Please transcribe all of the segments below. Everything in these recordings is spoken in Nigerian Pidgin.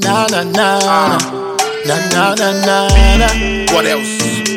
na na na na na na na na na. What else?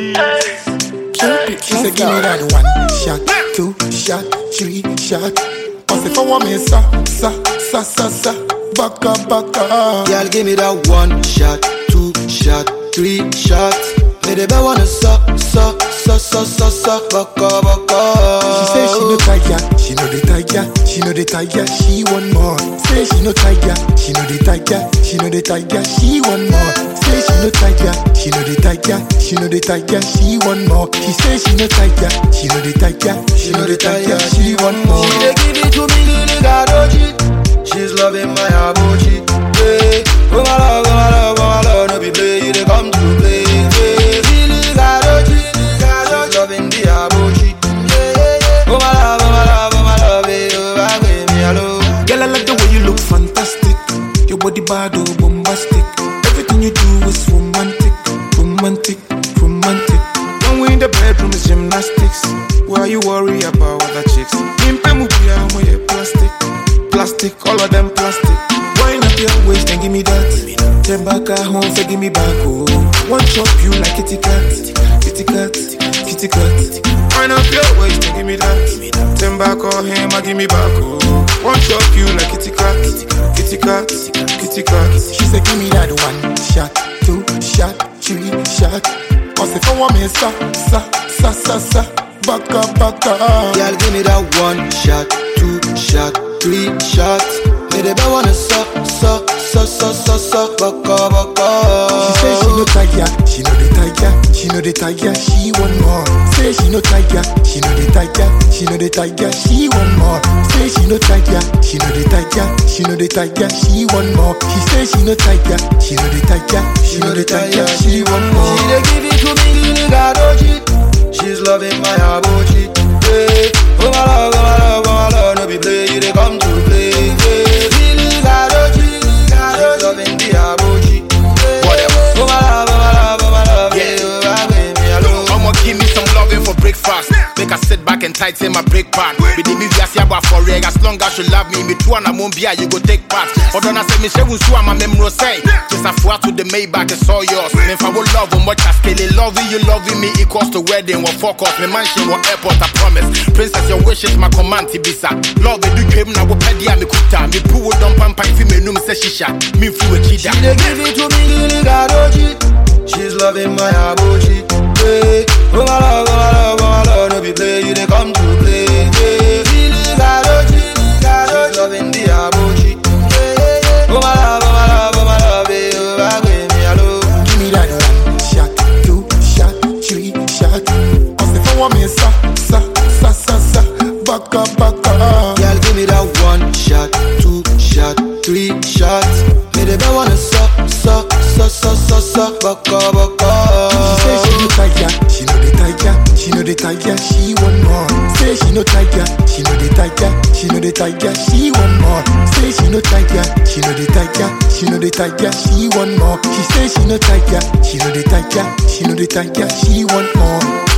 She said, give me that one shot, two shot, three shot. I say, for one me, sa, sa, sa, sa, sa, baka, baka. Girl, give me that one shot, two shot, three shots. Me the best wanna suck, suck, suck, suck, suck, suck, baka, baka. She say she no tiger, she no the tiger, she no the tiger, she want more. Say she no tiger, she no the tiger, she no the tiger, she want more. Say she no tiger, she no the tiger, she no the tiger, she want more. She say she no tiger, she no the tiger, she no the tiger, she want more. She dey give it to me, Lily Gadoji. She's loving my abochi. Yeah. Oh my love, oh my love, oh my love, no be play, you dey come to play. Yeah. Lily Gadoji, she's loving the abochi. Yeah, yeah, yeah. Oh my love, oh my love, oh my love, eh, oh, I give me hello. Girl, I like the way you look fantastic. Your body bad, oh, bombastic. Everything you do is romantic, romantic, romantic. When we in the bedroom is gymnastics. Why you worry about other chicks? Impe mubia moye plastic, plastic, all of them plastic. Wind up your waist and give me that. Then back at home, say give me back, oh. One chop you like kitty cat, kitty cat, kitty cat. Wind up your waist and give me that. Then back on him, I give me back, oh. One chop you like kitty cat, kitty cat, kitty cat. She said, give me that one shot, two shot, three shot. I say, for one me, sa, sa, sa, sa, sa, baka, baka. Girl, give me that one shot, two shot, three shots. Me the best wanna suck, suck, suck, suck, suck, suck, baka, baka. She say she no tiger, she no the tiger, she no the tiger, she want more. Say she no tiger, she no the tiger, she no the tiger, she want more. Say she no tiger, she no the tiger, she no the tiger, she want more. She say she no tiger, she no the tiger, she no the tiger, she want more. She dey give it to me, Lily Gadoji. She's loving my abochi. Yeah. Oh my love, oh my love, oh my love, no be play, you dey come to play. Yeah. Lily Gadoji, she's loving the abochi. Yeah. What else? Oh my love, oh my love, oh my love, Yeah. yeah. Oh, I give me hello. I'ma give me some loving for breakfast. Make her sit back and tighten my brake pad. Be the me viasi aba for reg. As long as you love me, me too and I won't be you go take part. Although I say me she won't sue my memory say. Just a four to the Maybach, it's all yours. Me if I will love on much as scale. Loving you, loving me equals to wedding. What focus, me mansion, what airport, I promise. Princess, your wish is my command, Tibisa. Love it, do dream now, what pedia, me kuta. Me poo don't pump, if you me num say shisha. Me flew a cheetah. She dey give it to me, Lily Gadoji. She's loving my abochi. Yeah. Oh my love, oh my love, oh my love, no be play, you dey come to play. Yeah. Lily Gadoji, she's loving the abochi. Yeah, yeah, yeah. Oh my love, oh my love, oh my love, eh, oh, I give me hello. Give me that one shot, two shot, three shot. I say for one me, sa, sa, sa, sa, sa, baka, baka. Girl, give me that one shot, two shot, three shots. Me the best wanna suck, suck, suck, suck, suck, suck, baka, baka. She say she no tiger, she no the tiger, she no the tiger, she want more. Say she no tiger, she no the tiger, she no the tiger, she want more. Say she no tiger, she no the tiger, she no the tiger, she want more. She say she no tiger, she no the tiger, she no the tiger, she want more.